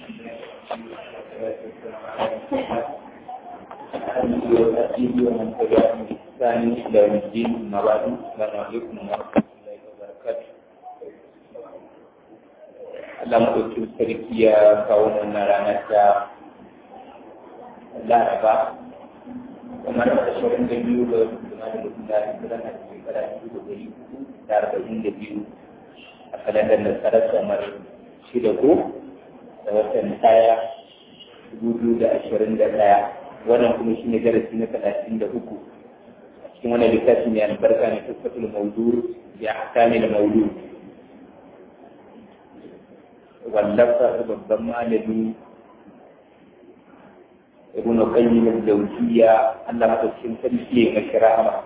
ومن تبعهم بإحسان إلى يوم الدين أما بعد السلام عليكم ورحمة الله وبركاته Allah maɗauki sarki ya kawo wannan rana ta Laraba kamar ashirin da biyu ga kuma da mutum da hijiran a shekara biyu da ɗari hudu da arba'in da biyu a kalandar nasarar kamar shida ko da watan ɗaya dubu biyu da ashirin da ɗaya wannan kuma shi ne darasi na talatin da uku a cikin wannan littafi mai albarka ne tattatul maudu ya akami da maudu wallafa babban malami ibn qayyim al-jawziyya Allah madaukakin sarki ya mashi rahama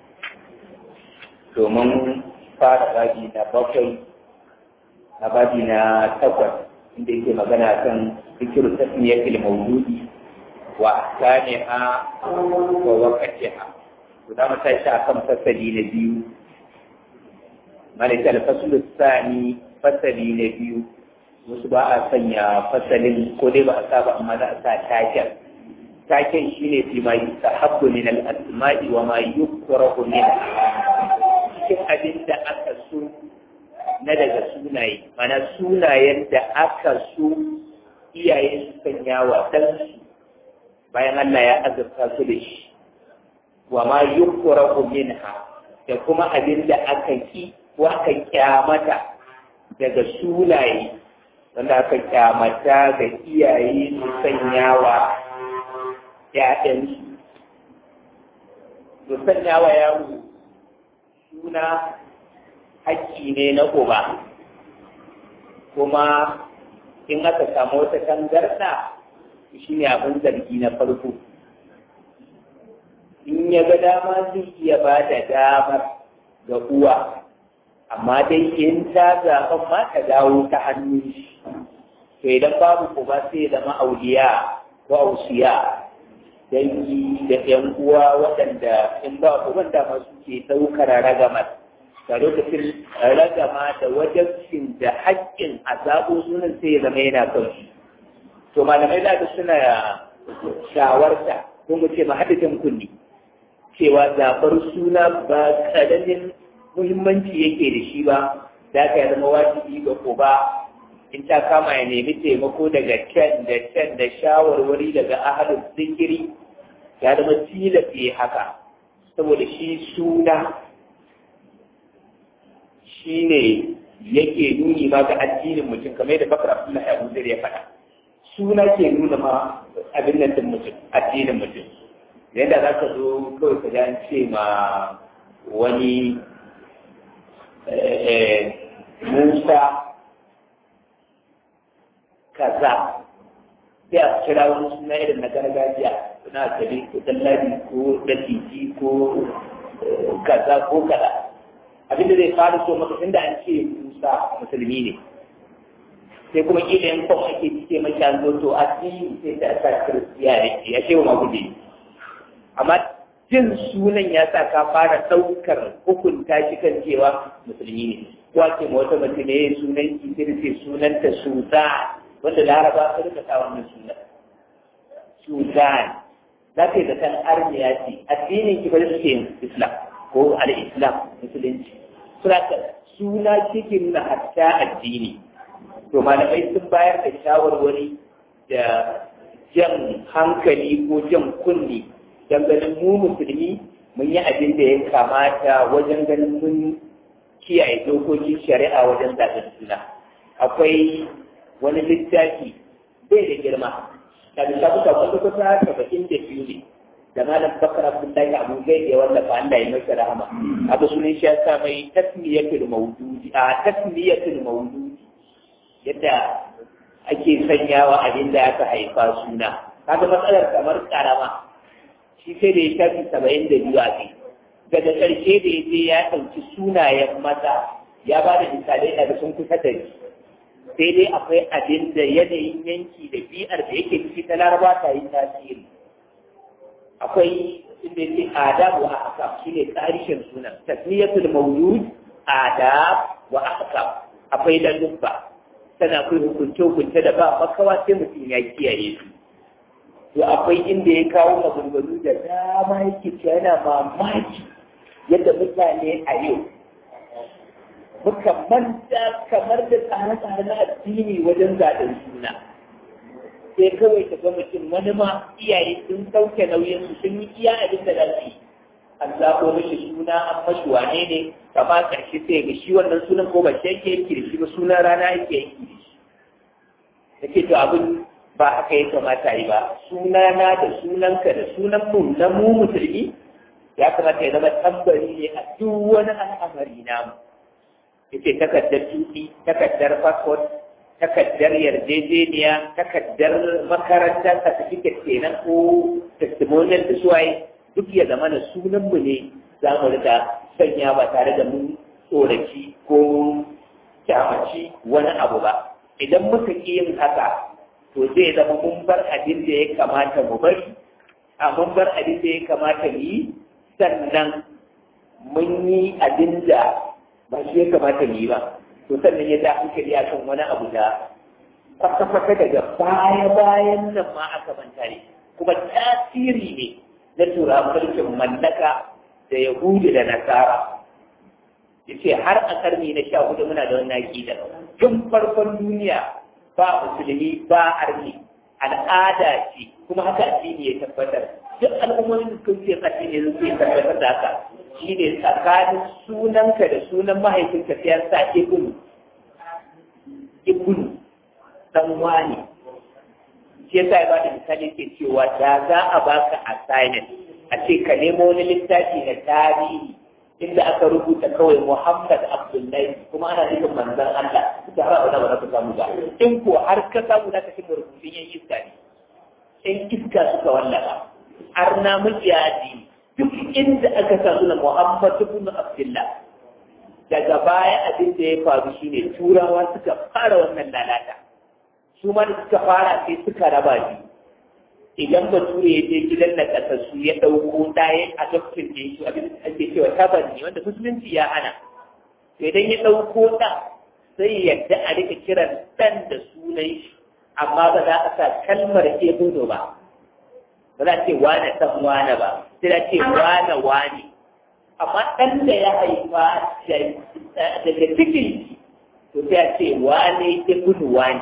domin fara babi na bakwai na babi na takwas inda yake magana kan zikiru tasmiyatil mawdu'i wa ahkamiha wa waqtiha to da mata shi akan fasali na biyu malaka al-fasl tsani fasali na biyu wasu ba a sanya fasalin ko dai ba a sa ba amma za a sa taken taken shine fi ma yustahabbu min al-asma'i wa ma yukrahu min cikin abin da aka so na daga sunaye mana sunayen da aka so iyaye su sanya wa ɗansu bayan Allah ya azurta su da shi wa ma yukrahu minha da kuma abin da aka ki ko aka kyamata daga sunaye wanda aka kyamata ga iyaye su sanya wa ‘ya'yansu su sanya wa yaro suna haƙƙi ne na uba kuma in aka samu wata tangarɗa shi ne abin zargi na farko in ya ga dama zai iya ba da damar ga uwa amma dai in ta zaɓen ma ta dawo ta hannun shi to idan babu uba sai zama auliya ko ausiya dangi da ‘yan uwa waɗanda in ba uban da masu ke ɗaukar ragamar da lokacin ragama da wajabcin da haƙƙin a zaɓo sunan sai ya zama yana kan su to malamai da suna shawarta ko mu ce mahadajin kunni cewa zaɓar suna ba ƙaramin muhimmanci yake da shi ba da ka zama wajibi ga uba in ta kama ya nemi taimako daga can da can da shawarwari daga ahalin zikiri ya zama tilafi haka saboda shi suna shi ne yake nuni ma ga addinin mutum kamar yadda bakar abdullahi abu zai ya faɗa suna ke nuna ma abin nan din mutum addinin mutum yadda za ka zo kawai ka ji ce ma wani musa kaza sai a kira wani suna irin na gargajiya suna tabi ko dallabi ko datiji ko kaza ko kaza abinda zai fara so maka inda an ce musa musulmi ne sai kuma kila yan kwan ake cike maki an zo to addini sai ta sa kiristiya ne ya ce wa magudi amma jin sunan ya sa ka fara ɗaukar hukunta shi kan cewa musulmi ne ko ake ma wata mace ne sunan ki sai ce sunanta sultan wanda laraba su rika sa wannan sunan sultan za ka yi da kan armiya ce addinin ki bari suke yin islam ko al-islam musulunci suna suna cikin na hatta addini to malamai sun bayar da shawarwari da jan hankali ko jan kunni don ganin mu musulmi mun yi abin da ya kamata wajen ganin mun kiyaye dokokin shari'a wajen zaɓen suna akwai wani littafi bai da girma da littafi ta kwata kwata saba'in da biyu ne da malam bakar abdullahi abu gai da wallafa Allah ya masa rahama abu sunan shi ya sa mai tasmiyatul mawdudi a tasmiyatul mawdudi yadda ake sanyawa abin da aka haifa suna kaga matsalar kamar karama shi sai da ya shafi saba'in da biyu a kai daga ƙarshe da ya je ya ɗauki sunayen maza ya ba da misalai da sun kusa da shi sai dai akwai abin da yanayin yanki da bi'ar da yake ciki ta laraba ta yi tasiri akwai inda yake adab wa ahkam shine tsarishin sunan tasmiyatul mawlud adab wa ahkam akwai ladubba tana akwai hukunce-hukunce da ba makawa sai mutum ya kiyaye su to akwai inda ya kawo maganganu da dama yake cewa yana mamaki yadda mutane a yau muka manta kamar da tsare-tsare na addini wajen zaɓen suna sai kawai ka ga mutum wani ma iyaye sun sauke nauyin su sun yi iya abin da za su yi an zaɓo mishi suna an mashi wane ne kama ƙarshe sai ga shi wannan sunan ko ba shi yake yanki da shi ba sunan rana yake yanki da shi yake to abin ba haka ya kamata yi ba sunana da sunanka da sunan mu na mu musulmi ya kamata ya zama tambari ne a duk wani al'amari namu yace takardar tuki takardar passport takardar yarjejeniya takardar makaranta certificate kenan ko testimonial da suwaye duk ya zama na sunan mu ne za mu rika sanya ba tare da mun tsoraci ko kyamaci wani abu ba idan muka ƙi yin haka to zai zama mun bar abin da ya kamata mu bari a mun bar abin da ya kamata mu yi sannan mun yi abin da ba shi ya kamata mu yi ba to sannan ya da hankali a kan wani abu da kwata-kwata daga baya-bayan nan ma aka manta ne kuma tasiri ne na tura mulkin mallaka da yahudu da nasara yace har a karni na sha hudu muna da wannan aƙida tun farkon duniya ba musulmi ba arni al'ada ce kuma haka addini ya tabbatar duk al'ummomin da suka ce addini ne zai tabbatar da haka shine tsakanin sunanka da sunan mahaifinka sai an sa ibnu ibnu dan wani shi yasa ya bada misali ke cewa da za a baka assignment a ce ka nemo wani littafi na tarihi inda aka rubuta kawai Muhammad Abdullahi kuma ana nufin manzon Allah suka har abada ba za ka samu ba in ko har ka samu za ka cimma rubutun yan iska ne yan iska suka wallafa har na mujadi duk inda aka sa suna Muhammad ibn Abdullah daga baya abin da ya faru shine turawa suka fara wannan lalata su ma da suka fara sai suka raba shi idan bature ya je gidan na kasassu ya ɗauko ɗaya a doktin da shi abin da ake cewa tabanni wanda musulunci ya hana idan ya ɗauko ɗan sai yadda a rika kiran ɗan da sunan shi amma ba za a sa kalmar ebudo ba ba za a ce wane ɗan wane ba sai a ce wane wane amma ɗan da ya haifa daga cikin to sai a ce wane ebudo wane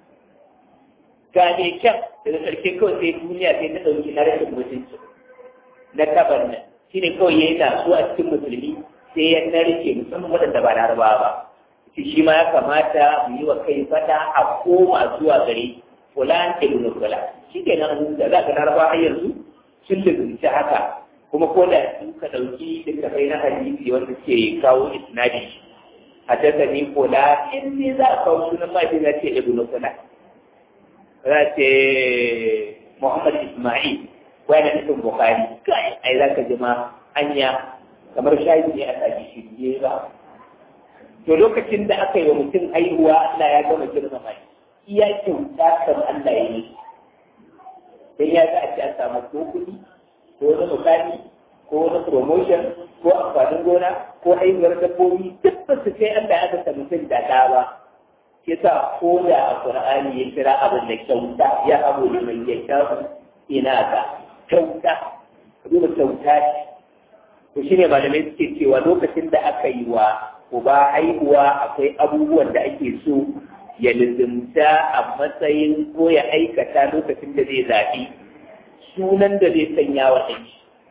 ga mai kyan daga ƙarshe kawai sai duniya sai ta ɗauki na rashin mutunci na tabar nan shi ne kawai ya yi taso a cikin musulmi sai ya narke musamman waɗanda ba larabawa ba shi shi ma ya kamata mu yi wa kai fada a koma zuwa gare fulan ibn fulan shi ke nan da za ka larabawa har yanzu sun lubunci haka kuma ko da su ka ɗauki littafai na hadisi wanda ke kawo isnadi haddasa ni fulan in ne za a kawo sunan mafi na ce ibn fulan za ce Muhammad Ismail wani nufin Bukhari kai ai za ka jima anya kamar shayi ne a sami shirye ba to lokacin da aka yi wa mutum haihuwa Allah ya gama girmama shi iya kyauta kan Allah ya yi dan ya ga a ce an samu ko kuɗi ko wani mukami ko wani promotion ko amfanin gona ko haihuwar dabbobi duk ba su kai Allah ya aka mutum da ɗa ba yasa ko da a Qur'ani ya kira abin da kyauta ya abu da mai ya kyauta ina ka kyauta duba kyauta ce to shine malamai suke cewa lokacin da aka yi wa uba haihuwa akwai abubuwan da ake so ya lizimta a matsayin ko ya aikata lokacin da zai zaɓi sunan da zai sanya wa ɗan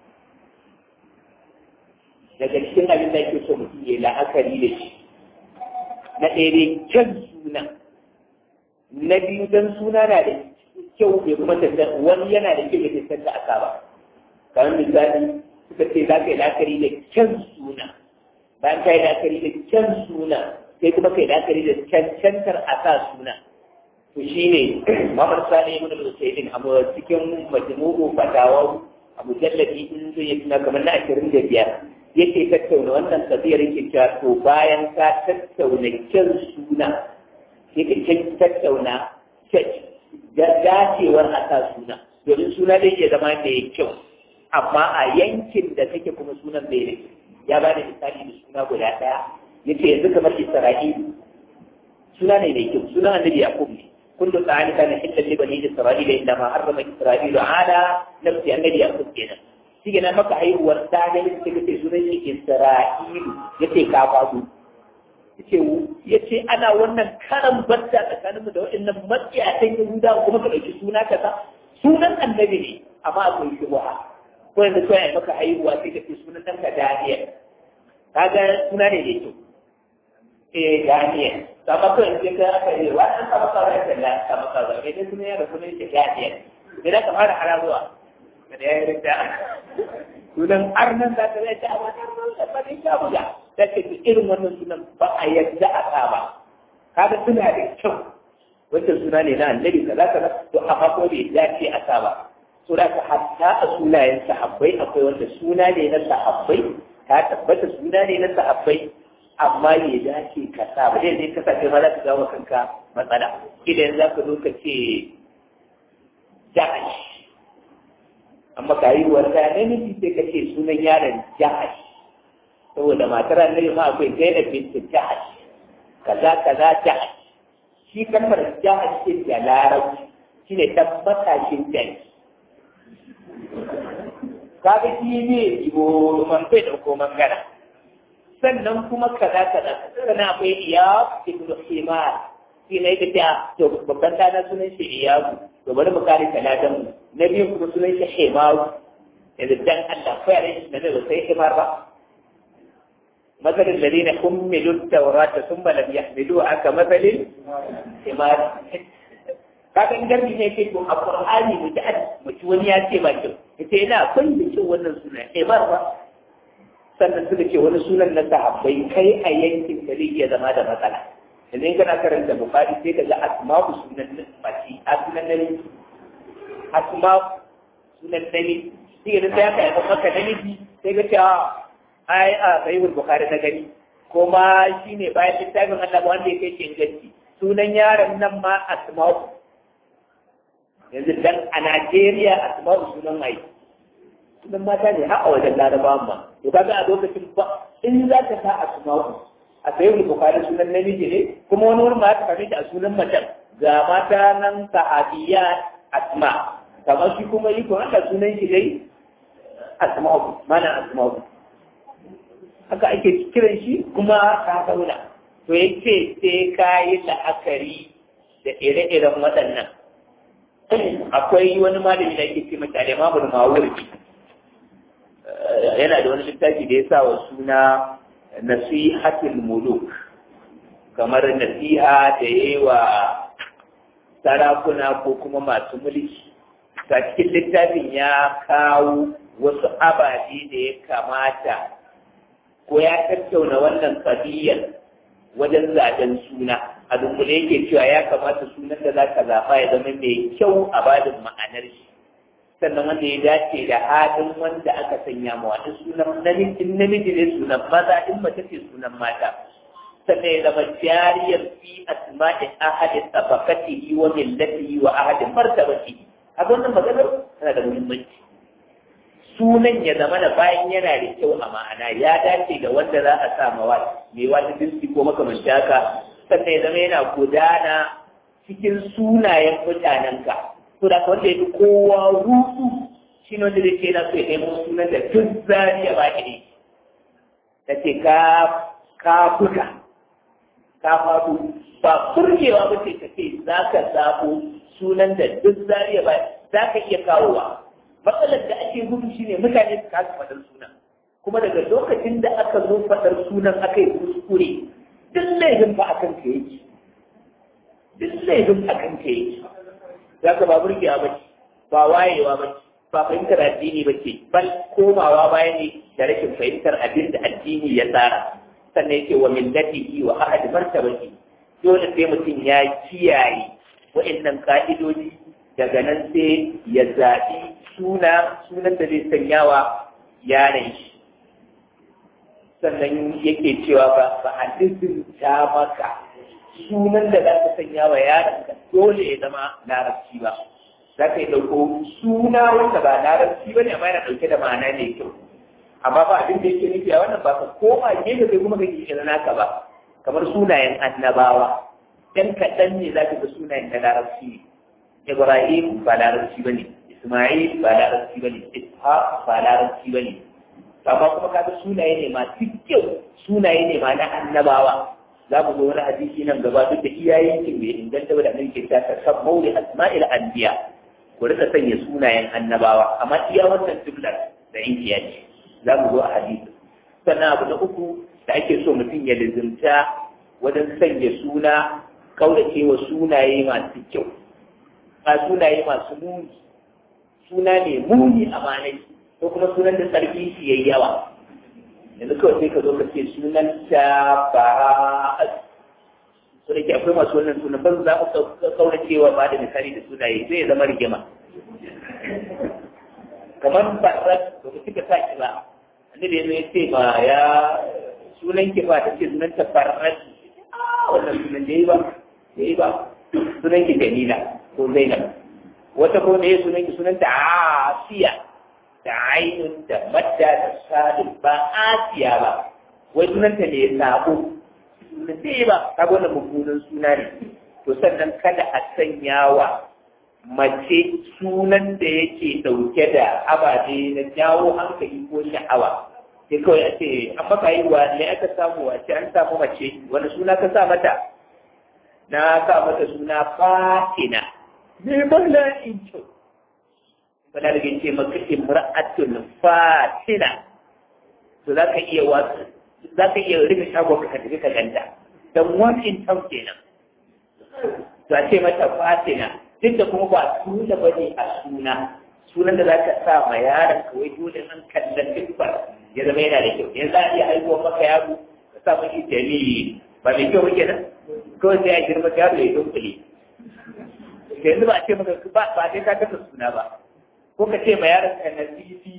daga cikin abin da ake so mutum ya la'akari da shi na ɗaya dai kyan suna na biyu don suna na da kyau bai kuma tafiya wani yana da kyau ya tafiya da aka ba kamar misali suka ce za ka yi la'akari da kyan suna bayan ka yi la'akari da kyan suna sai kuma ka yi la'akari da cancantar a sa suna to shi ne mamar sani ibn al-usaydin a cikin majmu'u fatawa a mujalladi in zai yi tuna kamar na ashirin da biyar yake tattauna wannan kabiyar yake cewa to bayan ka tattauna kyan suna yake tattauna dacewar a sa suna domin suna zai iya zama da ya kyau amma a yankin da kake kuma sunan bai da ya ba da misali da suna guda ɗaya yace yanzu kamar isra'ilu suna ne mai kyau sunan annabi yaqub ne kullu ta'ani kana illa li bani isra'ila inda ma harrama isra'ilu ala nafsi annabi yaqub kenan shi kenan maka haihuwar da ne sai kace sunan shi isra'ilu yace ka fasu yace yace ana wannan karan barta tsakaninmu da waɗannan matsiyatan yahuda kuma ka dauki suna kaza sunan annabi ne amma akwai shubha ko yanzu ko ya maka haihuwa sai ka ce sunan ɗanka Daniel kaga suna ne da kyau eh Daniel sama ko yanzu ka aka yi wa an saba ka rai da saba ka rai dai sunan ya da sunan shi Daniel idan ka fara harazuwa da ya yi da sunan arnan da ta zai ta amma da ba ne ka buga da ke irin wannan sunan ba a yadda a sa ba kaga suna da kyau wancan suna ne na annabi kaza kaza to amma ko bai dace a sa ba so da ka hatta a sunayen sahabbai akwai wanda suna ne na sahabbai ka tabbata suna ne na sahabbai amma ya dace ka sa ba zai zai kasance ma za ka gawo kanka matsala idan za ka zo ka ce jahash amma ka yi wata namiji sai ka ce sunan yaron jahash saboda matar annabi ma akwai zainab bint jahash kaza kaza jahash shi kalmar jahash ce da larabci shine tabbatashin jani kaga shi ne ibo man bai dauko mangana sannan kuma kaza kaza sannan akwai iya ibnu himar shi ne da ta to babban dana sunan shi iyabu to bari mu kare talatin mu na biyu kuma sunan shi himaru yanzu dan Allah ko yare shi ne ba sai himar ba مثل الذين حملوا التوراة ثم لم يحملوها كمثل حمار kaga in garbi ne kai to a qur'ani mu ji mu ci wani ya ce ba kyau yace ina kun da kyau wannan suna eh ba ba sannan suka ce wani sunan na sahabbai kai a yankin ka zai iya zama da matsala idan kana karanta bukhari sai ka ga asma'u sunan mace asma'u namiji asma'u sunan namiji sai ga sai aka yi maka namiji sai ga cewa ai a sahihul bukhari na gani kuma shine bayan littafin Allah wanda ya kai inganci sunan yaron nan ma asma'u yanzu dan a Najeriya a tsibaru sunan mai sunan mata ne har a wajen larabawan ma to kaga a lokacin ba in za ka sa asma'u a sayi bukari sunan namiji ne kuma wani wurin ma ta kame a sunan macen ga mata nan sahabiya asma kamar shi kuma yi kuma haka sunan shi dai asma'u mana asma'u haka ake kiran shi kuma ka zauna to yace sai ka yi la'akari da ire-iren waɗannan akwai wani malami da yake ce mata al-Imam Mawurdi yana da wani littafi da ya sa wa suna Nasihatul Muluk kamar nasiha da yayi wa sarakuna ko kuma masu mulki ta cikin littafin ya kawo wasu ababe da ya kamata ko ya tattauna wannan kabiyar wajen zaben suna a dunkule yake cewa ya kamata sunan da za ka zaɓa ya zama mai kyau a badin ma'anar shi sannan wanda ya dace da halin wanda aka sanya ma wani sunan namiji namiji ne sunan maza in mace ce sunan mata sannan ya zama jariyar fi asma'in ahadin tabaqatihi wa millatihi wa ahadin martabatihi a wannan maganar tana da muhimmanci sunan ya zama da bayan yana da kyau a ma'ana ya dace da wanda za a sa mawa mai wani dinki ko makamanci haka sannan ya zama yana gudana cikin sunayen mutanenka to da wanda ya fi kowa rusu shi ne wanda zai ce na so ya nemo sunan da duk zariya ba ne ta ce ka ka buga ka faɗo ba furgewa ba ce ka ce za ka zaɓo sunan da duk zariya ba za ka iya kawowa matsalar da ake gudu shine mutane su kasa faɗar sunan kuma daga lokacin da aka zo faɗar sunan aka yi kuskure duk laifin ba a kan ka yake duk laifin a kan ka yake za ka ba burgewa ba ce ba wayewa ba ce ba fahimtar addini ba ce bal komawa baya ne da rashin fahimtar abin da addini ya tsara sannan yake wa millatihi wa ahad martabati dole sai mutum ya kiyaye wa'annan ka'idoji daga nan sai ya zaɓi suna sunan da zai sanya wa yaron shi sannan yake cewa ba ba a ta maka sunan da za ka sanya wa yaron ka dole ya zama larabci ba za ka yi ɗauko suna wanda ba larabci ba ne amma yana ɗauke da ma'ana mai kyau amma ba abin da yake nufi a wannan ba ka koma gefe kai kuma kake kira naka ba kamar sunayen annabawa ɗan kaɗan ne za ka ga sunayen da larabci ne ibrahim ba larabci ba ne isma'il ba larabci ba ne ishaq ba larabci ba ne amma kuma kaga sunaye ne masu kyau sunaye ne ma na annabawa za mu zo wani hadisi nan gaba duk da iyayen ki bai inganta ba da nan ke ta san mauli asma'il anbiya ku rika sanya sunayen annabawa amma iya wannan jumlar da inkiya ce za mu zo a hadisi sannan abu na uku da ake so mutum ya lizimta wajen sanya suna kaurace wa sunaye masu kyau a sunaye masu muni suna ne muni a manai ko kuma sunan da sarki shi yayi yawa yanzu kawai sai ka zo ka ce sunan ta bara'at so da ke akwai masu wannan sunan ban za ku kaurace wa ba da misali da sunaye zai zama rigima kamar barat ba ku cika sa ki ba annabi ya ce ba ya sunan ki ba ta ce sunan ta barat wannan sunan da yi ba da yi ba sunan ki jamila ko zainab wata ko ne sunan ki sunan ta asiya da ainun da madda da sadin ba asiya ba wai sunan ta ne sabo sunan da yi ba ta wannan mummunan suna ne to sannan kada a sanya wa mace sunan da yake dauke da ababe na jawo hankali ko sha'awa sai kawai a ce an maka yi wa ne aka samu a ce an samu mace wani suna ka sa mata na sa mata suna fatina ne mala in ce bala da ce maka imra'atul fatina to za ka iya wasu za ka iya rufe shagon ka tafi ka ganta dan one in town kenan to a ce mata fatina duk da kuma ba suna ba ne a suna sunan da za ka sa ma yaron kawai dole an kallon siffar ya zama yana da kyau yanzu a iya haihuwar maka yaro ka sa mashi jami'i ba mai kyau muke nan kawai sai a girma yaro ya dunkule yanzu ba a ce maka ba ba sai ka kasa suna ba ko ka ce ma yaron ka nazifi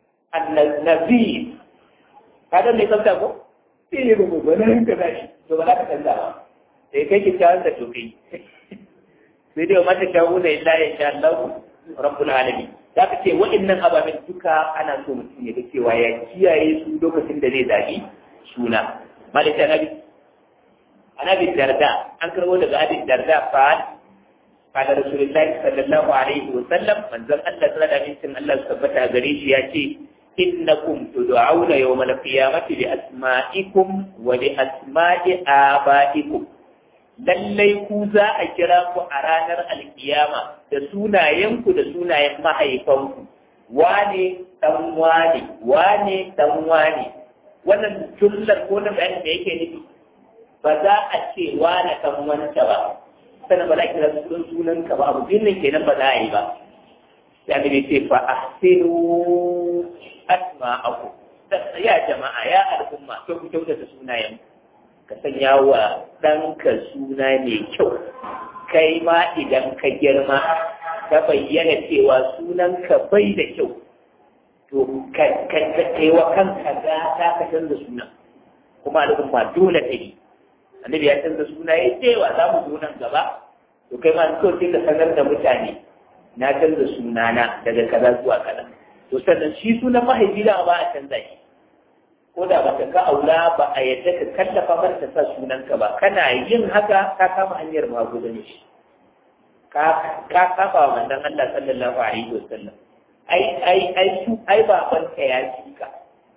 annazi ka ga mai tsafta ko sai ya rubu ba nan ka zashi to ba za ka canza ba sai kai kyakkyawan da to kai sai dai mata shawuna illa ya sha Allah rabbul alamin za ka ce waɗannan ababen duka ana so mutum ya ga cewa ya kiyaye su lokacin da zai zaɓi suna malaka nabi anabi darda an karbo daga abi darda fa qala rasulullahi sallallahu alaihi wa sallam manzon Allah sallallahu alaihi wa sallam Allah tabbata gare shi ya ce innakum tud'auna yawmal qiyamati bi asma'ikum wa li asma'i abaikum lallai ku za a kira ku a ranar alkiyama da sunayenku da sunayen mahaifanku wane dan wane wane dan wane wannan jumlar ko na bayanin da yake nufi ba za a ce wane dan wanta ba sannan ba za a kira sunan sunan ka ba abu nan kenan ba za a yi ba ya ne ce fa ahsinu asma'akum ya jama'a ya al'umma to ku kyautata sunayenku ka sanya wa ɗanka suna mai kyau kai ma idan ka girma ka bayyana cewa sunanka bai da kyau to ka kai wa kanka gata ka canza suna kuma al'umma dole ta yi annabi ya canza suna ya cewa za mu zo nan gaba to kai ma kawai sai ka sanar da mutane na canza sunana daga kaza zuwa kaza to sannan shi sunan mahaifi da ba a canza shi ko da baka ga aula ba a yadda ka kallafa mar ta sa sunanka ba kana yin haka ka kama hanyar magudanci ka ka kafa wa manzon Allah sallallahu alaihi wasallam ai ai ai su ai baban ka ya ci ka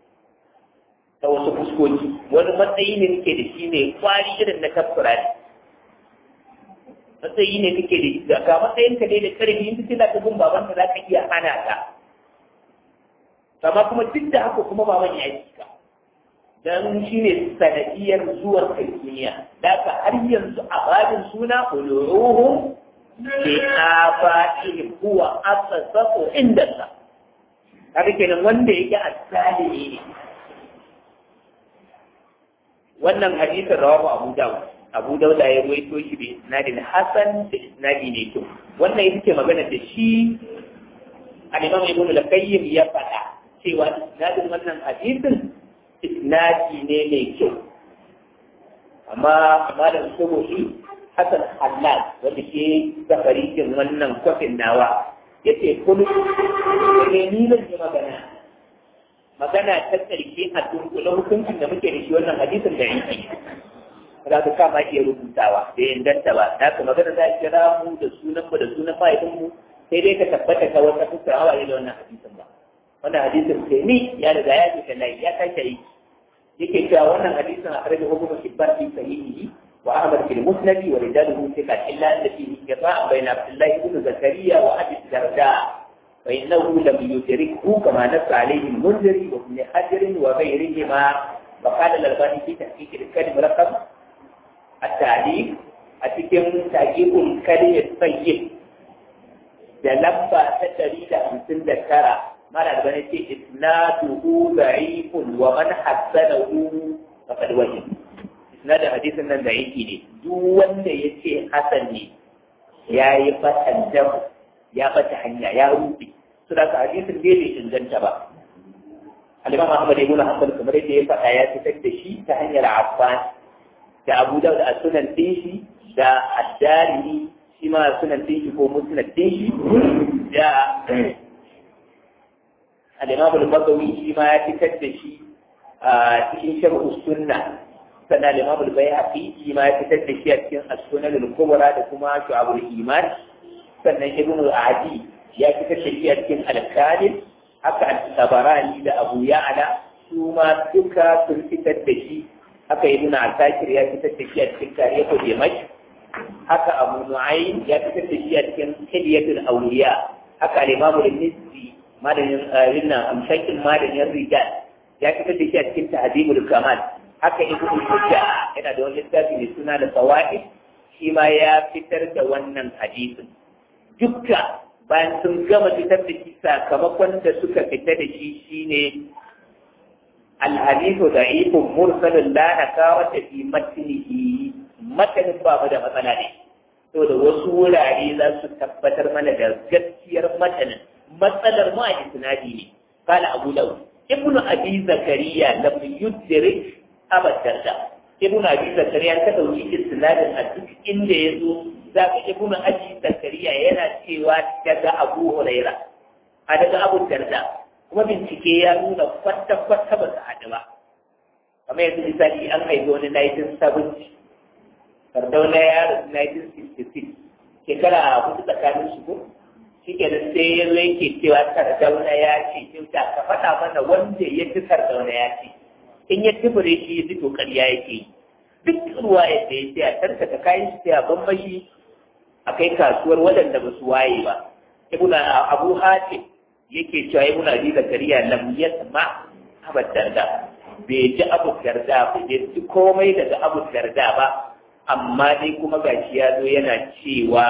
ta wasu fuskoki wani matsayi ne nake da shi ne kwari irin na kafura ne matsayi ne kake da ga matsayin ka dai da karfi in kace za ka gun baban ka za ka iya hana ka amma kuma duk da haka kuma baban ya ci ka dan shi ne sanadiyar zuwar kai duniya da ka har yanzu a babin suna uluruhum li abaihim huwa asasafu inda sa kaga kenan wanda yake asalimi ne wannan hadisin rawahu Abu Dawud Abu Dawud ya rawaito shi bi isnadin hasan da isnadi ne kyau wannan ita ce magana da shi al-Imam Ibn al-Qayyim ya faɗa cewa isnadin wannan hadisin isnadi ne mai kyau amma malam saboda hasan halal wanda ke da farikin wannan kwafin nawa ya ce kullum ne ni zan yi magana magana ta tsarki a dunkule hukuncin da muke da shi wannan hadisin da yake za ka kama iya rubutawa da inganta ba da ka magana za a kira mu da sunan mu da sunan mahaifinmu sai dai ka tabbata ka wata fuskar hawaye da wannan hadisin ba wannan hadisin sai ni ya riga ya ce lai ya tashi yi yake cewa wannan hadisin a karbi hukumar kibban fi sahihi wa ahmad fil musnad wa rijaluhu thiqat illa anna fihi qita'a bayna abdullah ibn zakariya wa abi darda fa innahu lam yudrikhu kama nassa alayhi al-munziri wa ibn hajar wa ghayrihima wa qala al-albani fi tahqiq al-kalim raqam at-ta'liq a cikin tahqiqul kalim at-tayyib da lamba ta ɗari da hamsin da tara mara da bane ce isnaduhu da'ifun wa man hassanahu faqad wajib isnadin hadisin nan da'ifi ne duk wanda ya ce hasan ne ya yi fatan dam ya bata hanya ya rufe su da ka hadisin ne bai inganta ba al-imam Ahmad ibn Hanbal kamar yadda ya faɗa ya fitar da shi ta hanyar Affan da Abu Dawud a sunan dinshi da Ad-Darimi shi ma sunan dinshi ko musnad dinshi da al-Imam al-Bagawi shi ma ya fitar da shi a cikin sharh sunna sannan al-Imam al-Bayhaqi shi ma ya fitar da shi a cikin as-Sunan al-Kubra da kuma Shu'abul Iman sannan Ibn al-Adi ya fitar da shi a cikin al-Kamil haka al-Tabarani da Abu Ya'la su ma duka sun fitar da shi haka Ibn Asakir ya fitar da shi a cikin Tarihu Dimashq haka Abu Nu'aym ya fitar da shi a cikin Hilyatul Awliya haka al-Imam al-Mizzi malamin rinna amshakin malamin rijal ya fitar da shi a cikin Tahdhibul Kamal haka Ibn Hujja yana da wani littafi mai suna da Sawaid shi ma ya fitar da wannan hadisin dukka bayan sun gama fitar da shi sakamakon da suka fita da shi shine al-hadithu da'ifun mursalun la nakawata fi matnihi matanin ba mu da matsala ne saboda wasu wurare za su tabbatar mana da gaskiyar matanin matsalar ma a isnadi ne kala abu lau ibnu abi zakariya lam yudrik abadan da ibnu abi zakariya ta dauki isnadin a duk inda ya zo zaka ibnu abi zakariya yana cewa daga abu huraira a daga abu darda kuma bincike ya nuna kwata-kwata ba su haɗu ba kamar yanzu misali an haifi wani 1970 sardauna ya rasu 1966 shekara hudu tsakanin su ko shi ke da sai ya zo yake cewa sardauna ya ce kyauta ka faɗa mana wanda ya fi sardauna ya ce in ya tubure shi ya ji to ƙarya yake duk ruwa ya da ya ce a tarkata kayan shi sai a bambashi a kai kasuwar waɗanda ba su waye ba ibn abu hatim yake cewa ibn abi zakariya lam yasma abad darda bai ji abu darda bai ji komai daga abu darda ba amma dai kuma gashi ya zo yana cewa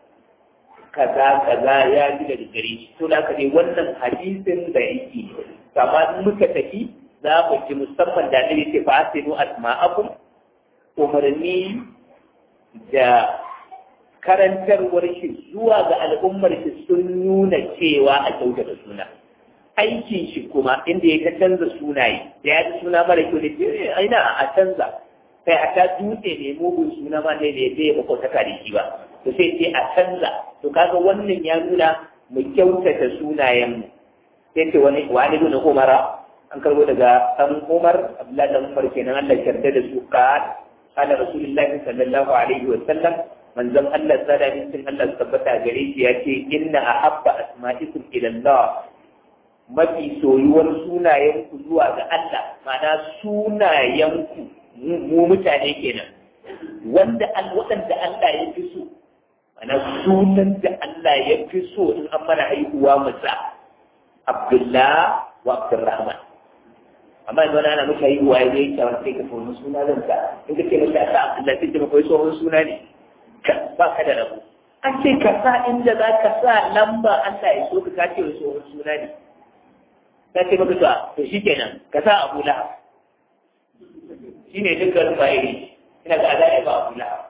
kaza kaza ya ji daga gare shi to da aka dai wannan hadisin da yake kama muka tafi za mu ji musamman da ne ce fa asinu asma'akum umarni da karantarwar shi zuwa ga al'ummar shi sun nuna cewa a kyautata suna aikin shi kuma inda ya ta canza sunaye da ya ji suna mara kyau da ce aina a canza kai a ta dutse ne mugun suna ma ne da ya ba kwautaka da shi ba to sai ce a canza to kaga wannan ya nuna mu kyautata sunayenmu sai ce wani wani ibn umara an karbo daga dan umar abdullahi dan umar kenan Allah ya yarda da su ka kana rasulullahi sallallahu alaihi wa sallam manzon Allah sada min Allah tabbata gare shi ya ce inna ahabba asma'ikum ila Allah mafi soyuwar sunayenku zuwa ga Allah ma'ana sunayenku mu mutane kenan wanda waɗanda Allah ya fi so mana sunan da Allah ya fi so in an mana haihuwa musa Abdullah wa Abdurrahman amma yanzu ana muka haihuwa ya zai kyawar sai ka tsohon suna zan ka in ka ce masa sa Abdullah sai ka koyi tsohon suna ne ba ka da rabu an ce ka sa inda za ka sa lamba Allah ya so ka ka ce tsohon suna ne ta ce maka to shi kenan ka sa Abu Lahab shi ne dukkan fa'ili ina ga azai ba abu lahab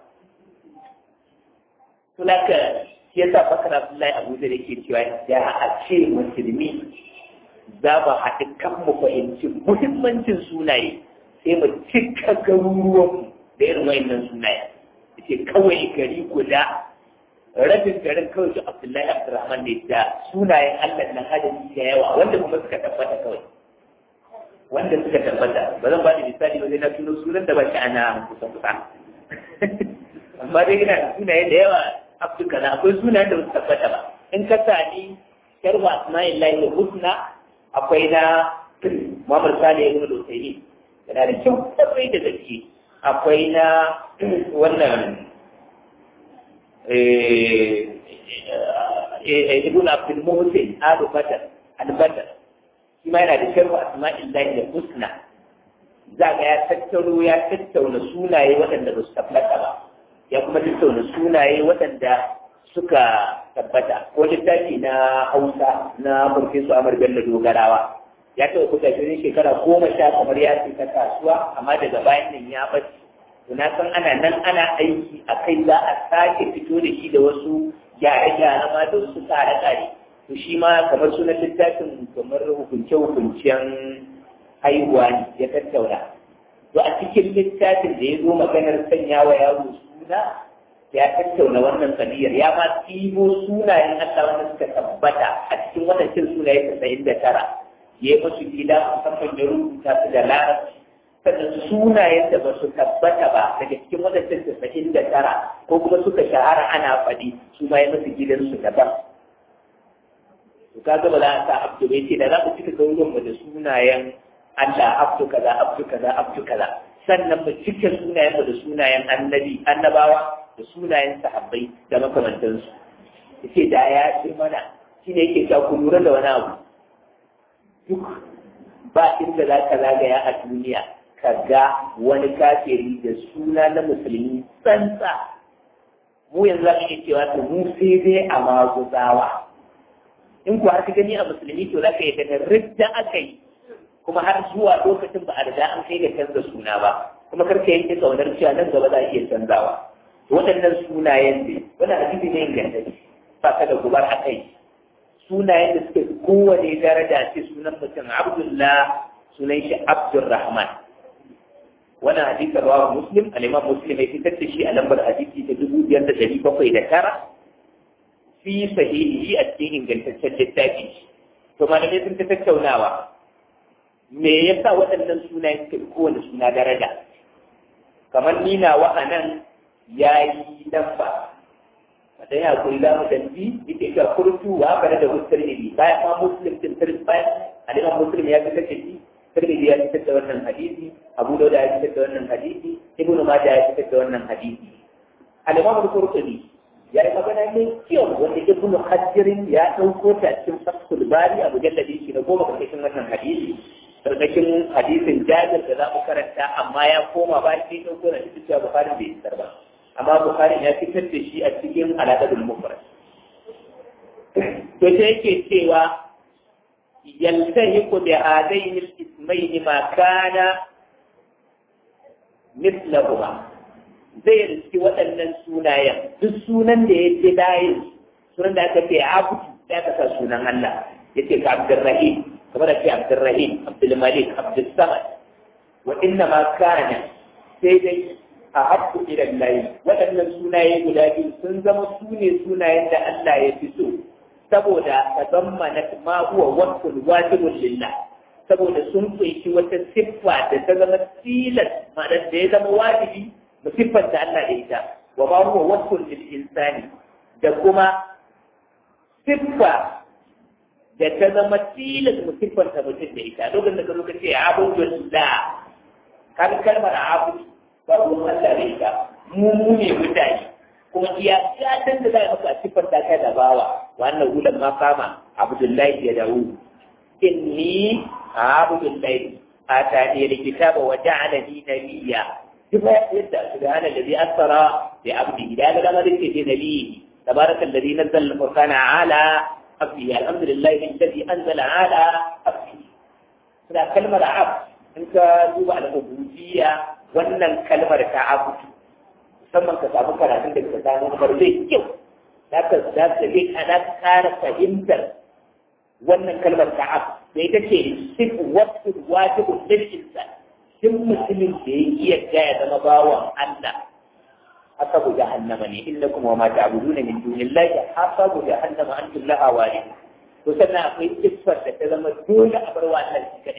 to laka shi yasa fakar abdullahi abu da yake cewa da a ce musulmi za mu haɗu kan mu fahimci muhimmancin sunaye sai mu cika garuruwan da irin wayannan sunaye ce kawai gari guda rabin garin kawai su abdullahi abdurrahman ne da sunayen allah na hadari da yawa wanda kuma suka tabbata kawai wanda suka tabbata ba zan ba da misali ba zai na tuno sunan da ba shi ana kusa kusa amma dai ina da sunaye da yawa afirka na akwai sunayen da ba su tabbata ba in ka sani sharwa asma'illahi husna akwai na Muhammad Salih ibn Al-Utaymi yana da kyau kwarai da gaske akwai na wannan ibn Abdul Muhsin Abu Bakar Al-Badr shi ma yana da sharwa asma'illahi da husna za ga ya tattaro ya tattauna sunaye waɗanda ba su tabbata ba ya kuma tattauna sunaye waɗanda suka tabbata ko littafi na Hausa na Farfesu Amar Bello Dogarawa ya taɓa kusa shirin shekara goma sha kamar ya ce ta kasuwa amma daga bayan nan ya ɓace to na san ana nan ana aiki a kai za a sake fito da shi da wasu gyare-gyare ma don su tsare tsare to shi ma kamar sunan littafin kamar hukunce-hukuncen haihuwa ne ya tattauna to a cikin littafin da ya zo maganar sanya wa yaro suna ya tattauna wannan kabiyar ya ma tsibo sunayen Allah wanda suka tabbata a cikin wadancan sunaye casa'in da tara ya yi musu gida musamman ya rubuta su da larabci sannan sunayen da ba su tabbata ba daga cikin wadancan casa'in da tara ko kuma suka shahara ana faɗi su ma ya musu gidansu daban to kaga ba za a sa abdu bai ce da za mu cika garuruwan mu da sunayen Allah abdu kaza abdu kaza abdu kaza sannan mu cika sunayen mu da sunayen annabi annabawa da sunayen sahabbai da makamantansu yace da ya ce mana shine yake ta ku lura da wani abu duk ba inda za ka zagaya a duniya ka ga wani kafiri da suna na musulmi tsantsa mu yanzu za mu iya cewa to mu sai dai a maguzawa in ku har ka gani a musulmi to za ka yi daga ridda aka yi kuma har zuwa lokacin ba a riga an kai ga canza suna ba kuma kar ka yanke kaunar cewa nan gaba za a iya canzawa waɗannan sunayen ne wannan hadisi ne ingantacce ba ka da gubar a kai sunayen da suka fi kowane daraja ce sunan mutum abdullah sunan shi abdulrahman wannan hadisi rawa muslim al-imam muslim ya fitar da shi a lambar hadisi ta dubu biyar da dari bakwai da tara fi sahihi a cikin ingantaccen littafi to malamai sun ta tattaunawa me yasa waɗannan sunayen suka fi kowane suna daraja kamar ni na wa'anan ya yi lamba da ya kuri za mu danji ita ita kurtu wa bare da hustar ne bayan ma muslim din tirz bayan aliman muslim ya fitar da shi tirmidhi ya fitar da wannan hadisi abu dauda ya fitar da wannan hadisi ibn majah ya fitar da wannan hadisi al-imam al-qurtubi ya yi magana mai kyau wanda ibn hajjirin ya ɗauko ta cikin fathul bari a mujalladi shi na goma karkashin wannan hadisi karkashin hadisin jabir da za mu karanta amma ya koma ba shi ɗauko na cikin cewa bukharin bai isar ba amma bukharin ya fitar da shi a cikin alaƙadul mufrad to sai yake cewa yaltahiqu bi hadaini al-ismaini ma kana mislahuma zai riski waɗannan sunayen duk sunan da ya ce layin sunan da aka ce abu da aka sa sunan Allah ya ce ka Abdurrahim kamar da ce Abdurrahim Abdulmalik Abdulsamad wa inna ma kana sai dai a haƙƙu idan layi waɗannan sunaye guda biyu sun zama su ne sunayen da Allah ya fi so saboda ta zama na ma huwa wasul wajibun lillah saboda sun kunshi wata siffa da ta zama tilas ma'anar da ya zama wajibi mu siffanta Allah da ita wa ma huwa wasul lil insani da kuma siffa da ta zama tilas mu siffanta mutum da ita lokacin da ka zo ka ce abudullah kan kalmar abudu babu Allah da ita mu mu ne mutane kuma iya gatan da za a maka a siffar ta kai da bawa wannan hulan ma kama abdullahi ya dawo inni abdullahi atani alkitaba wa ja'alani nabiyya duk yadda subhana alladhi asra bi abdihi da ga ma dake ce nabi tabaraka alladhi nazzala al-furqana ala abdihi alhamdulillahi alladhi anzala ala abdihi da kalmar abd in ka duba al-ubudiyya wannan kalmar ta abudu musamman ka samu karatun da ka samu kamar zai kyau za ka za ka zai ana ƙara fahimtar wannan kalmar ta abu da ita ce sif wasu wajibun lil insan duk mutumin da ya iya ya zama bawan Allah hasabu jahannama ne innakum wa ma ta'buduna min dunillahi hasabu jahannama antum laha walidun to sannan akwai siffar da ta zama dole a bar wa Allah shi kadai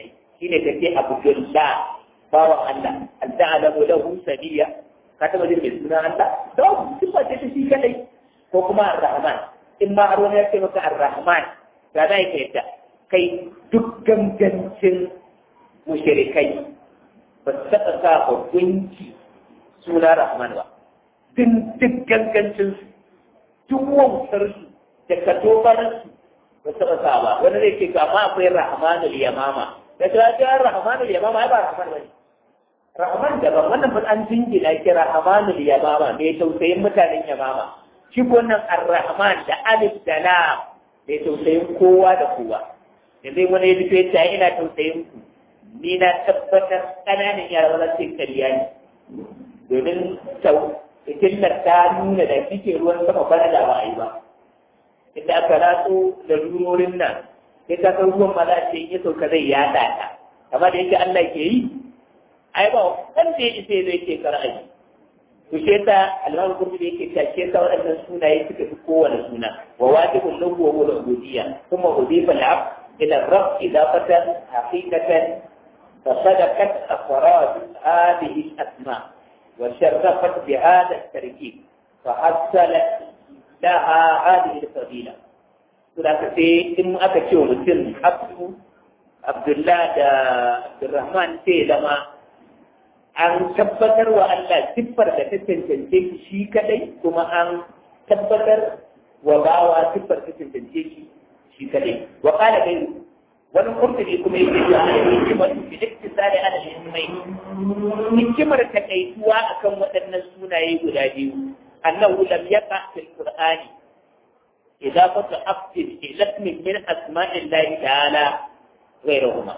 shine kace abdullah bawan Allah al-ta'ala lahu sabiya ka taba jin mai suna Allah don sifa ce ta shi kadai ko kuma ar-rahman in ma har wani ya ce maka ar-rahman ga za ka yadda kai duk gangancin mushrikai ba su taɓa sa ba gunki suna rahman ba duk duk gangancin su duk wautar su da katobarar su ba su taɓa sa ba wani zai ce amma akwai rahmanul yamama da ta ce rahmanul yamama ai ba rahman ba ne rahman daban wannan fa an jingina ki rahmanul yamama mai tausayin mutanen yamama shi ko nan ar-rahman da alif da lam mai tausayin kowa da kowa yanzu wani ya fito ya ina tausayin ku ni na tabbatar ƙananan yara ba su kariya ne domin fitilar ta nuna da kike ruwan sama bana da ba a yi ba inda aka ratso da rurorin nan sai ka san ruwan ma za ce ya sauka zai yada ta amma da yake Allah ke yi ai ba wanda ya isa zai ke kar'ayi to shi ta alman kurmi da yake tashe ta waɗannan sunaye suka fi kowane suna wa wajibun lahu wa huwa al-ubudiyya kuma udifa al-abd ila ar-rabb idafatan haqiqatan فصدقت أفراد هذه الأسماء وشرفت بهذا التركيب فحصلت لها هذه الفضيلة ولكن في إن أكتشف مثل عبد عبد الله عبد الرحمن سي لما an tabbatar wa Allah siffar da ta cancance shi kadai kuma an tabbatar wa bawa siffar ta cancance shi shi kadai wa qala dai wani kurtubi kuma yake cewa an hikimar fi iktisari ala ismai hikimar takaituwa akan waɗannan sunaye guda biyu annahu lam yaqa fil qur'ani idafatu afdil ila ismin min asma'illahi ta'ala ghayrahuma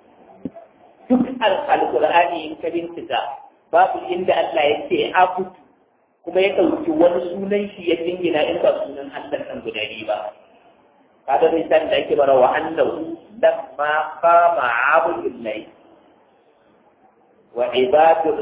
duk alqur'ani in ka bincika babu inda Allah ya ce abudu kuma ya ɗauki wani sunan shi ya jingina in ba sunan Allah ɗan guda biyu ba kaga misali da ake bara wa annahu lamma qama abdullahi wa ibadu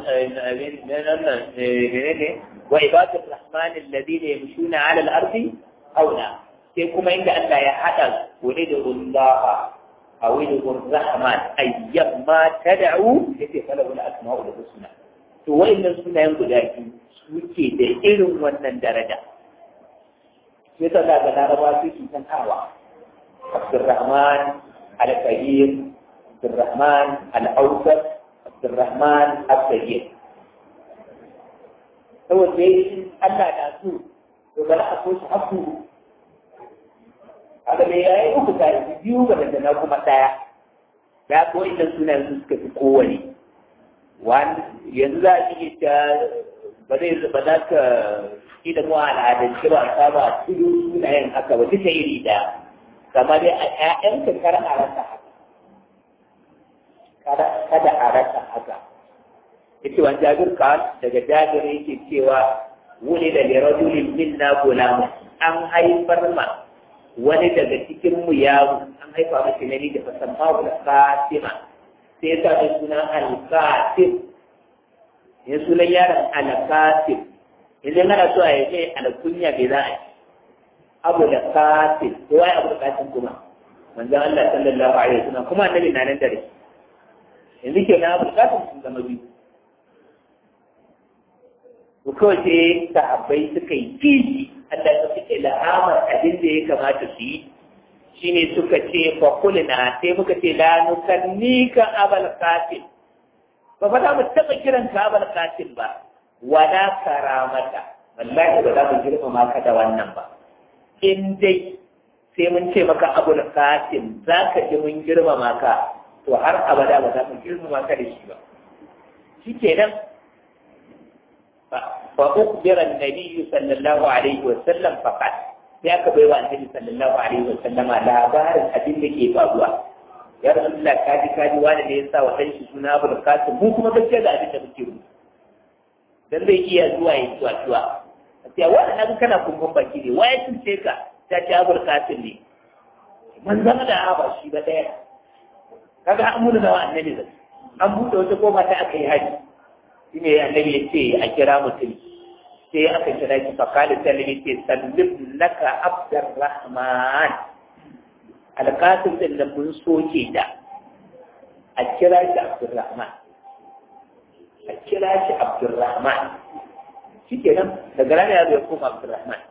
wa ibadu rahman alladhina yamshuna ala al-ardi auna sai kuma inda Allah ya hada wani da Allah aw wani da rahman ayyamma tad'u yace fala wala asma'ul husna to wa'annan sunayen guda biyu suke da irin wannan daraja sai ta da laraba su ke san hawa Abdurrahman al-Kabir Abdurrahman al-Awsat Abdurrahman al-Kabir saboda dai Allah na so to bari a so shi haku haka me yayi uku tare biyu ga da na kuma daya da ko idan sunan su suka fi kowane wani yanzu za a iya ta ba zai ba za ka shi da mu al'adance ba ta ba tudu sunayen haka ba duka iri ɗaya kama dai a ƴaƴanka kar a rasa haka kada a rasa haka yace wani jabir ka daga jabir yake cewa wani da lirajulin minna gulamu an haifar ma wani daga cikin mu yaro an haifa mashi nani da fasamma da fatima sai ya sa mai suna al-qasim ya sunan yaron al-qasim idan ana so a yi mai alkunya bai za a yi abu da qasim to wai abu da qasim kuma manzon Allah sallallahu alaihi wasallam kuma annabi na nan dare yanzu ke na abu da qasim sun zama biyu to kawai sai sahabbai suka yi kishi Allah ya suke la'amar abin da ya kamata su yi shine suka ce fa kulna sai muka ce la nukannika abal qasim ba fa za mu taɓa kiran ka abal qasim ba wala karamata wallahi ba za mu girmama ka da wannan ba in dai sai mun ce maka abul qasim za ka ji mun girmama ka to har abada ba za mu girmama ka da shi ba shikenan fa ukhbira an-nabiy sallallahu alaihi wa sallam faqat sai aka bai wa annabi sallallahu alaihi wa sallama labarin abin da ke faruwa ya rasulullah kaji kaji wani da ya sa wa ɗan shi suna abul qasim mu kuma gaskiya da abin da muke rubuta dan zai iya zuwa ya zuwa zuwa sai wani nan kana kumbun baki ne waye sun ce ka ta ce abul qasim ne man zama da ba shi ba daya kaga an muna da annabi zai an buɗe wata koma ta aka yi haji shine annabi ya ce a kira mutum sai aka kira shi fa kala sallami ce sallim laka abdurrahman alqasim din da mun soke da a kira shi Abdurrahman a kira shi Abdurrahman shi kenan daga ranar ya zo ya koma Abdurrahman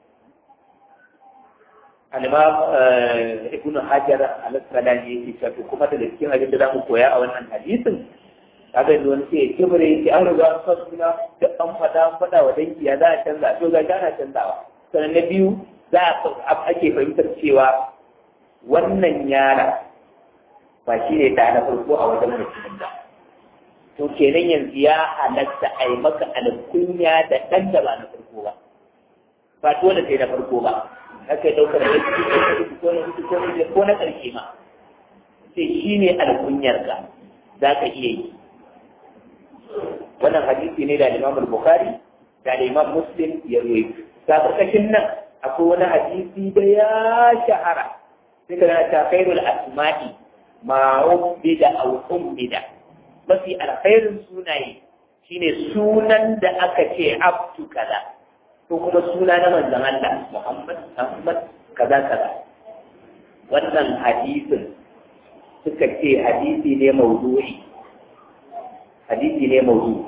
al-imam ibn hajar al-asqalani yake cewa kuma da cikin abin da zamu koya a wannan hadisin kaga yanzu wani sai kibre yake an riga an sa suna da an fada an fada wa dangi ya za a canza to ga ana canzawa sannan na biyu za a ake fahimtar cewa wannan yara ba shi ne da na farko a wajen mutumin da to kenan yanzu ya halatta a yi maka alkunya da ɗan da ba na farko ba ba dole sai na farko ba aka yi ɗaukar da su ko na hutu ko na ko na ƙarshe ma sai shi ne alkunyarka za ka iya yi wannan hadisi ne da Imam Bukhari da Imam Muslim ya ruwaito ta karkashin nan akwai wani hadisi da ya shahara sai ka ta khairul asma'i ma ubbida aw ummida mafi alkhairin sunaye shine sunan da aka ce abdu kaza ko kuma suna na manzon Allah Muhammad Ahmad kaza kaza wannan hadisin suka ce hadisi ne maudu'i hadisi ne maudu'i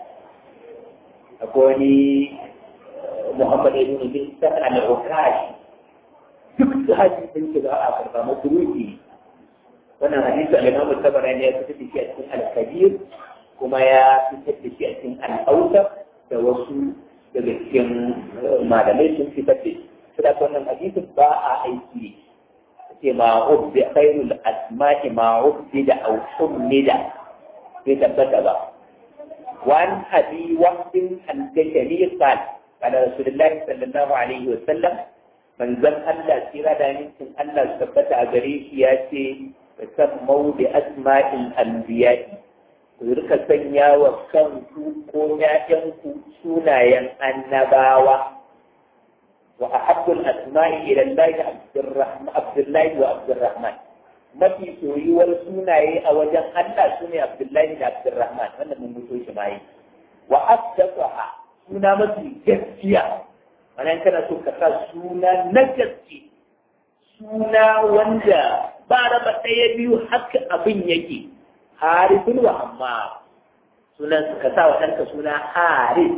akwai wani Muhammad ibn bin Sa'ad al-Ukash duk su hadisin shi za a karba masuruki wannan hadisi al-Imam Tabarani ya fitar da shi a cikin al-Kabir kuma ya fitar da shi a cikin al-Awsat da wasu daga cikin malamai sun fitar da shi sai wannan hadisin ba a aiki ce ma ubbi khairul asma'i ma ubbi da aw summida bai tabbata ba وعن أبي وهب الكشري قال قال رسول الله صلى الله عليه وسلم من زم ألا سيرا دانيسن ألا سبت أغريش ياتي فسموا بأسماء الأنبياء Rika sanya wa kanku ko ‘ya'yanku sunayen annabawa wa a habbul asma'i ila Allah Abdullahi wa Abdurrahman. mafi soyuwar sunaye a wajen Allah su ne Abdullahi da Abdurrahman wannan mun mutu shi mai wa asdaqa suna mafi gaskiya wannan kana so ka sa suna na gaske suna wanda ba raba ɗaya biyu haka abin yake harifin wa amma sunan ka sa wa ɗanka suna harif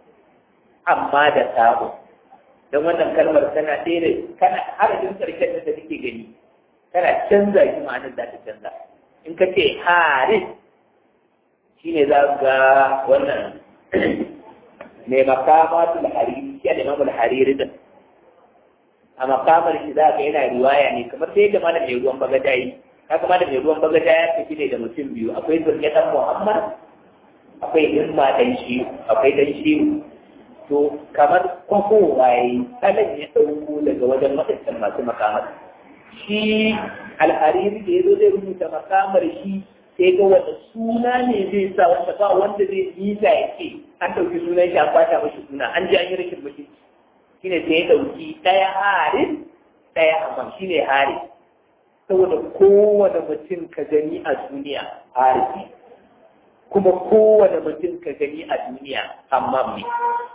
amma da sabo don wannan kalmar tana ɗaya da kana harafin ƙarshen da take gani kana canza shi ma'anar za ta canza in ka ce haris shi ne za ga wannan mai makamatul hariri shi da imamul hariri din a makamar shi za ka yana riwaya ne kamar sai da malam mai ruwan bagada yi ka kama da mai ruwan bagada ya tafi ne da mutum biyu akwai zuriyatan muhammad akwai himma dan shi akwai dan shi to kamar kwafo waye kalan ya ɗauko daga wajen waɗancan masu makamar shi alhariri da ya zo zai rubuta makamar shi sai ga wanda suna ne zai sa wanda ba wanda zai nisa ya ce an ɗauki sunan shi an bata mashi suna an ji an yi rashin mutunci shi ne sai ya ɗauki ɗaya harin ɗaya amma shi ne harin saboda kowane mutum ka gani a duniya harin kuma kowane mutum ka gani a duniya amma ne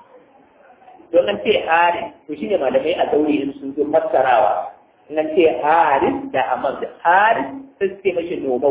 don an ce harin to shi ne malamai a daure in sun zo fassarawa na ce haris da amam da haris sun ce mashi nomau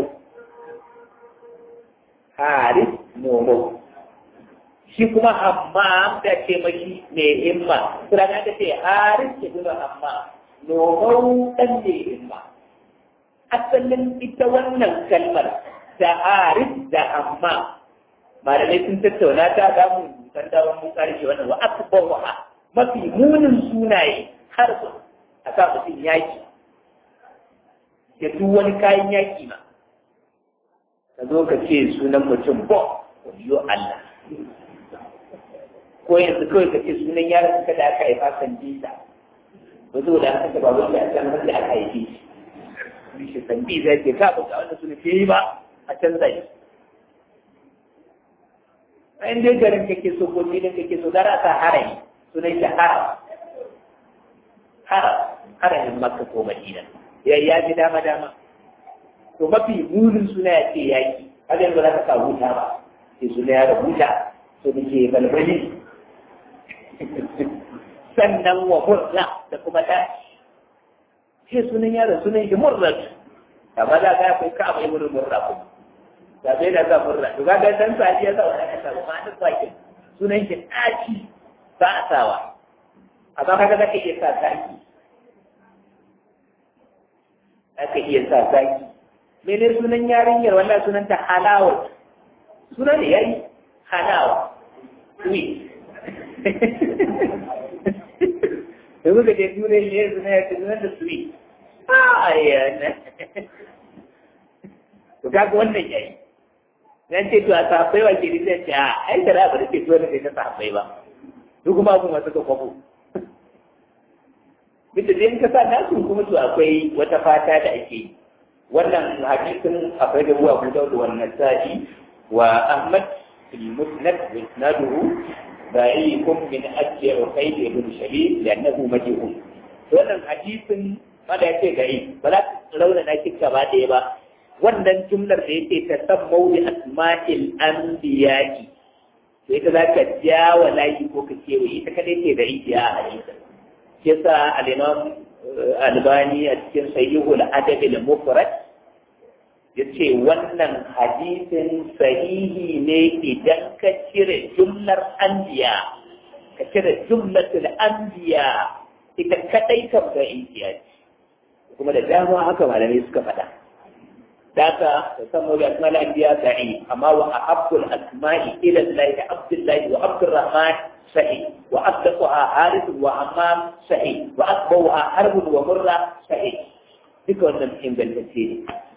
haris nomau shi kuma amma da ce mashi mai himma sura ta ce haris ke nuna amma nomau dan mai himma asalin ita wannan kalmar da haris da amma malamai sun tattauna ta ga mu san dawon mu karshe wannan wa akbaruha mafi munin sunaye har su a sa mutum yaki da duk wani kayan yaki ma ka zo ka ce sunan mutum bo waliyo Allah ko yanzu kawai ka ce sunan yaron ka da aka haifa san bisa ba zo da aka taba wanda a can wanda aka haife shi shi san bisa ke ka ba ga wanda sunan ke yi ba a canza shi a inda garin kake so ko filin kake so gara ka harami sunan shi haram haram haramin makka ko madina ya ya ji dama dama to mafi burin suna ya ce yaki har yanzu za ka sa huta ba sai suna ya da huta to da ke balbali sannan wa murna da kuma ta sai sunan yaron sunan shi murna amma za ka akwai ka abai wurin murna kuma sabai na sa murna to kaga dan sadi ya sa wani ka samu ma duk bakin sunan shi ɗaci ba a sawa amma kaga zaka iya sa zaki zaka iya sa zaki mene sunan yarinyar wannan sunan ta halawa sunan ne yayi halawa sweet da muka je turai ne suna ya ce sunan da sweet a yana to kaga wannan yayi nan ce to a safai wa ke nisa ce a ai da ba da ke tuwa da ta safai ba duk kuma abin masu ka kwabo Bisa da in ka sa nasu kuma to akwai wata fata da ake yi wannan hadisin akwai da ruwa Abu Dawud wa Nasa'i wa Ahmad fil Musnad wa isnaduhu ba'ikum min ajli Uqayd ibn Shabib li'annahu majhul wannan hadisin mala yake gari ba za ka rauna na kika ba ɗaya ba wannan jumlar da yake ta sammau bi asma'il anbiya'i sai ka za ka ja wa layi ko ka kewaye ita kadai ce da ikiya a hadisin yasa al-imam albani a cikin sahihul adab al-mufrad yace wannan hadisin sahihi ne idan ka cire jumlar anbiya ka cire jumlatul anbiya ita kadai kan ga inkiya kuma da dama haka malamai suka faɗa Daka ta samu da asma'ul anbiya sahi amma wa ahabbul asma'i ila Allah Abdullahi wa Abdurrahman صحيح وأصدقها حارث وعمام صحيح وأكبرها حرب ومرة صحيح ذكر نمحين بالكثير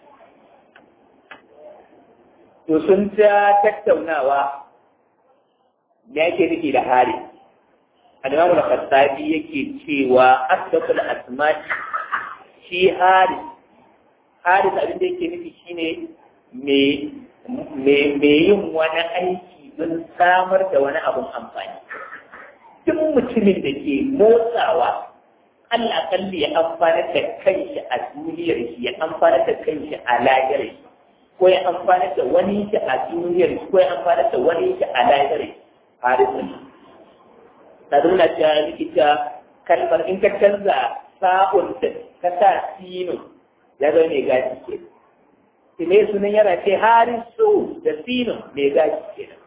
sun ta tattaunawa da yake nufi da hari al-imamu al-khattabi yake cewa asdaqul asma shi hari hari abin da yake nufi shine me me yin wani aiki don samar da wani abun amfani duk mutumin da ke motsawa Allah kalli ya amfana da kanshi a duniyar shi ya amfana da kanshi a lahirar shi ko ya amfana da wani shi a duniyar shi ko ya amfana da wani shi a lahirar shi harisun ta nuna cewa likita kalmar in ka canza sa'un da ka sa sino ya zo mai gashi ke shi ne sunan yana ce harisu da sino mai gashi ke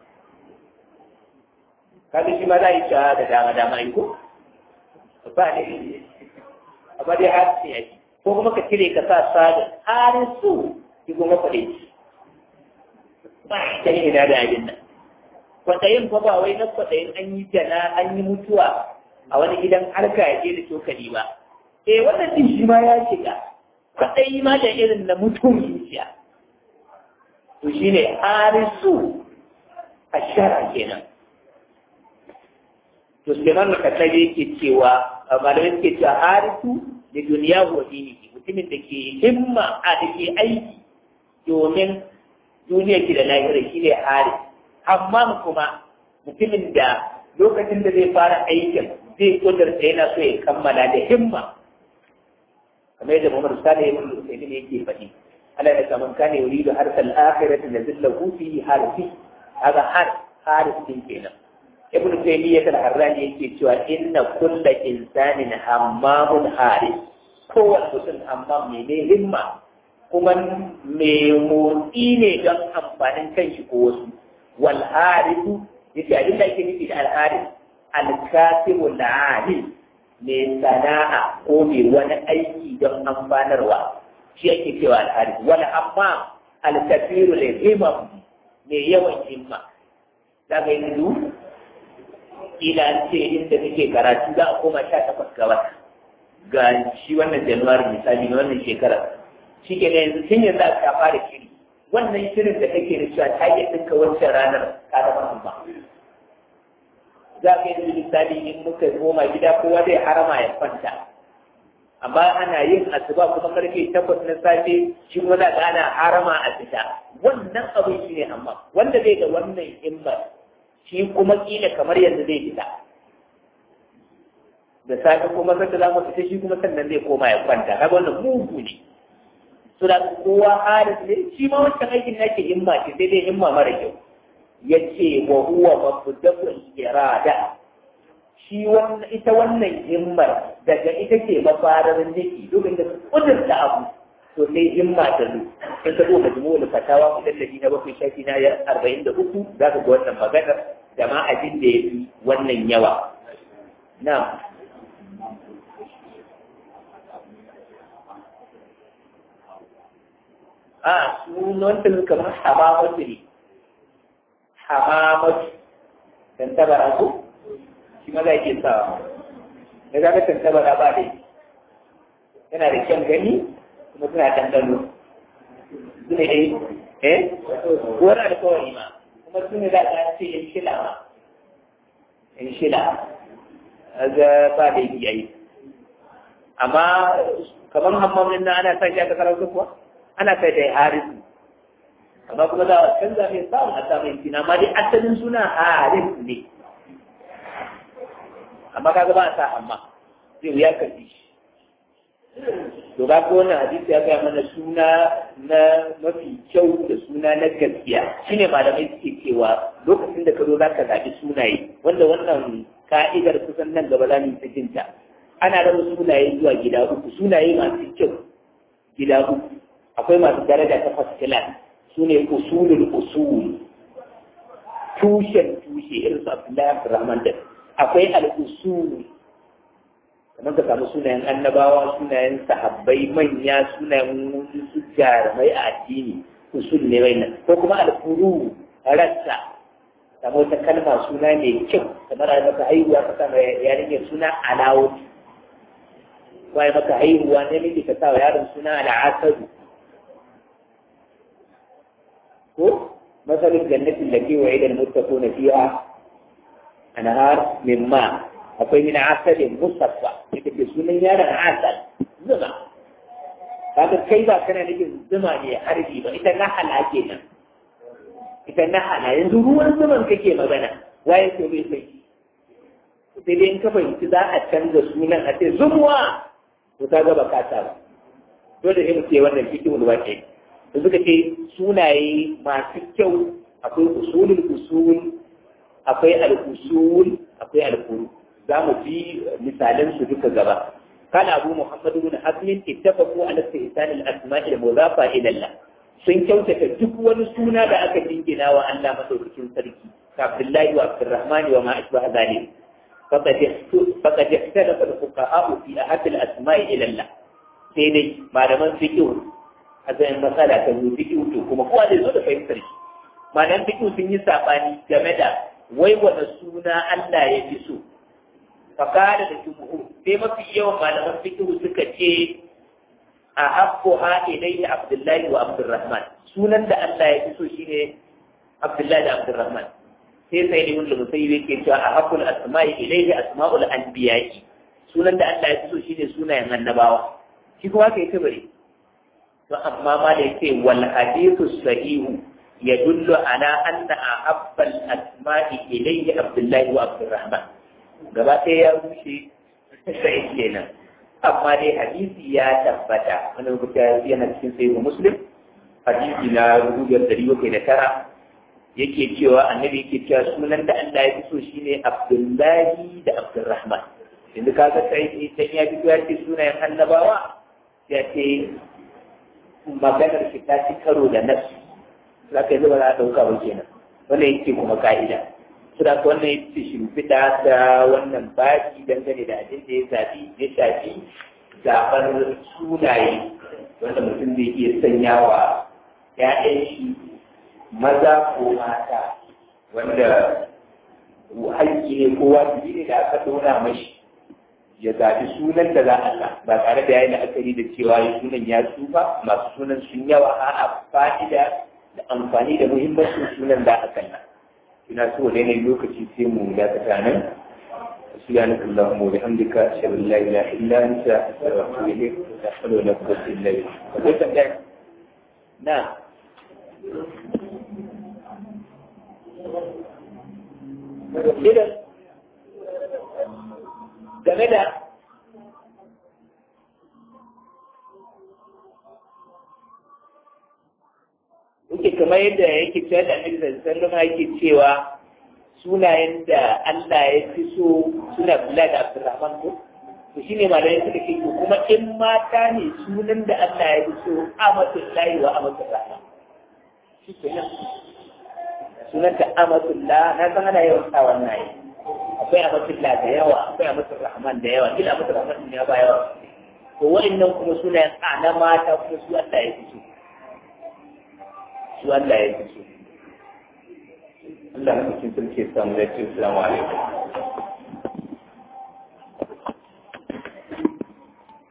kaga shi ma za a yi cewa da dama dama yi ko ba ne amma dai har sai yaki ko kuma ka cire ka sa sadin harin su ki kuma faɗe shi ba ta yi ina da abin nan kwaɗayin fa ba wai na kwaɗayin an yi jana an yi mutuwa a wani gidan harka ya je da cokali ba eh wannan din shi ma ya shiga kwaɗayi ma da irin na mutum zuciya to shine harisu a shara kenan to Suleiman al-Katabi yake cewa malamai suke cewa harisu da duniya wa dinihi mutumin da ke himma a da ke aiki domin duniya ki da lahira shi ne haris amma kuma mutumin da lokacin da zai fara aikin zai kudurta yana so ya kammala da himma kamar yadda Muhammad Sani ibn Usayd ne yake faɗi Allah ya kaman kana yuridu harsal akhirati nazillahu fi harfi hada har haris din kenan ibn taymiyyah al-harrani yake cewa inna kulla insanin hammamun haris kowane mutum hammam ne mai himma kuma mai motsi ne don amfanin kanshi ko wasu wal harisu yace abin da ake nufi da al haris al kasibu al mai sana'a ko mai wani aiki don amfanarwa shi ake cewa al haris wal hammam al kafiru lil himam mai yawan himma daga yanzu kila an ce inda kake karatu za a koma sha takwas ga wata ga shi wannan januwari misali na wannan shekara shi ke yanzu tun yanzu aka fara shiri wannan shirin da kake da cewa ta yi ɗinka wancan ranar ka zama amma za ka yanzu misali in muka koma gida kowa zai harama ya kwanta amma ana yin asuba kuma karfe takwas na safe shi kuma za ka ana harama a fita wannan abin shi ne amma wanda zai ga wannan himmar shi kuma kila kamar yanzu zai fita da safe kuma sanda za mu fita shi kuma sannan zai koma ya kwanta kaga wannan mugu ne to da kowa haris ne shi ma wancan aikin nake himma ce sai dai himma mara kyau yace wa huwa mabda'ul irada shi wannan ita wannan himmar daga ita ce mafarar niki domin da kudurta abu to sai himma ta zo in ka zo majmu'ul fatawa mujalladi na bakwai shafi na arba'in da uku za ka ga wannan maganar da ma abin da ya fi wannan yawa na a sunan kamar hamamatu ne hamamatu dan tabara ko shi ma za ke sawa da za ka tantabara ba dai yana da kyan gani kuma suna ɗanɗano su ne dai eh wani alkawari ma kuma su ne za a ce yan shila ma yan shila ga ba da yi yayi amma kamar hammamin nan ana sa shi aka karatu kuwa ana kai da harisu amma kuma za a canza mai samun a samun kina amma dai asalin suna haris ne amma kaga ba a sa amma zai wuya ka ji shi to ga ko wannan hadisi ya gaya mana suna na mafi kyau da suna na gaskiya shine malamai suke cewa lokacin da ka zo zaka zaɓi sunaye wanda wannan ka'idar kusan nan gaba za mu yi jinta ana raba sunaye zuwa gida uku sunaye masu kyau gida uku akwai masu daraja ta first class su ne usulul usul tushen tushe irin su Abdullahi Abdurrahman da akwai al-usul kamar ka samu sunayen annabawa sunayen sahabbai manya sunayen su jarumai a addini usul ne wannan ko kuma al-furu rassa samu wata kalma suna mai kyau kamar a maka haihuwa ka sa yarinyar suna alawut waye maka haihuwa ne miki ka sa yaron suna al'asadu ko masalin jannatin da ke waye da muttaquna fiha anhar min ma akwai min asalin musaffa ita ke sunan yaron asal zuma kaga kai ba kana nufin zuma ne harbi ba ita na hala kenan ita na hala yanzu ruwan zuman kake magana waye ko bai sai sai dai in ka fahimci za a canza sunan a ce zumuwa to ka ga baka ta ba dole sai mu ce wannan fiqhul waqi da suka ce sunaye masu kyau akwai usulul usul akwai al-usul akwai al-furu za mu ji misalan su duka gaba kana abu muhammadu bin hasmin ittafaqu ala istihsan al-asma'i al-mudafa ila Allah sun kyautata duk wani suna da aka dingina wa Allah madaukakin sarki ka Abdullahi wa Abdurrahman wa ma ashbaha zalik faqad ikhtalafa al-fuqaha fi ahad al-asma'i ila Allah sai dai malaman fiqh a zai matsala ta zo fiqh to kuma kowa zai zo da fahimtar shi malaman fiqh sun yi sabani game da wai wani suna Allah ya fi so fakada da jumhur sai mafi yawan malaman fiqh suka ce a habbuha ilayhi abdullahi wa abdurrahman sunan da Allah ya fi so shine abdullahi da abdurrahman sai sai ne wanda musayi yake cewa a habbul asma'i ilayhi asma'ul anbiya'i sunan da Allah ya fi so shine sunayen annabawa shi kuma kai ta bare to amma ma da yake wal hadithu sahihu يدل على أن أحب الأسماء إليه عبد الله وعبد الرحمن gaba ɗaya ya rushe sai kenan amma dai hadisi ya tabbata wani rubuta yana cikin sahihu muslim hadisi na rubutar dari bakwai da tara yake cewa annabi yake cewa sunan da Allah ya fi so shine Abdullahi da Abdurrahman yanzu kaga sai dan ya fito ya ce sunayen annabawa ya ce maganar shi ta ci karo da nafsi za ka yi zuba za a ɗauka ba kenan wannan yake kuma ka'ida su da wannan yake shimfiɗa da wannan baki dangane da abin da ya zaɓi ya shafi zaɓar sunaye wanda mutum zai iya sanya wa ‘ya'yan shi maza ko mata wanda haƙƙi ne ko wajibi ne da aka ɗora mashi ya zaɓi sunan da za a sa ba tare da ya yi la'akari da cewa ya sunan ya tsufa masu sunan sun yawa a fa'ida da amfani da muhimmancin sunan da aka kalla ina so ne ne lokaci sai mu dakata nan سبحانك اللهم وبحمدك أشهد أن لا إله إلا أنت أستغفرك إليك ولا حول ولا قوة إلا بالله. نعم. إذا game da yake kamar yadda yake cewa da annabi sallallahu alaihi yake cewa sunayen da Allah ya fi so suna Abdullahi da Abdurrahman ko to shi ne malamai suka ce to kuma in mata ne sunan da Allah ya fi so amatul lahi wa amatul rahman shi kenan sunan ta amatul la na san ana yawan sa wannan yi akwai amatul la da yawa akwai amatul rahman da yawa kila amatul rahman ne ba yawa to wa'annan kuma sunayen a na mata kuma su Allah ya fi so su Allah ya fi so Allah na cikin sarki samu da ce assalamu alaikum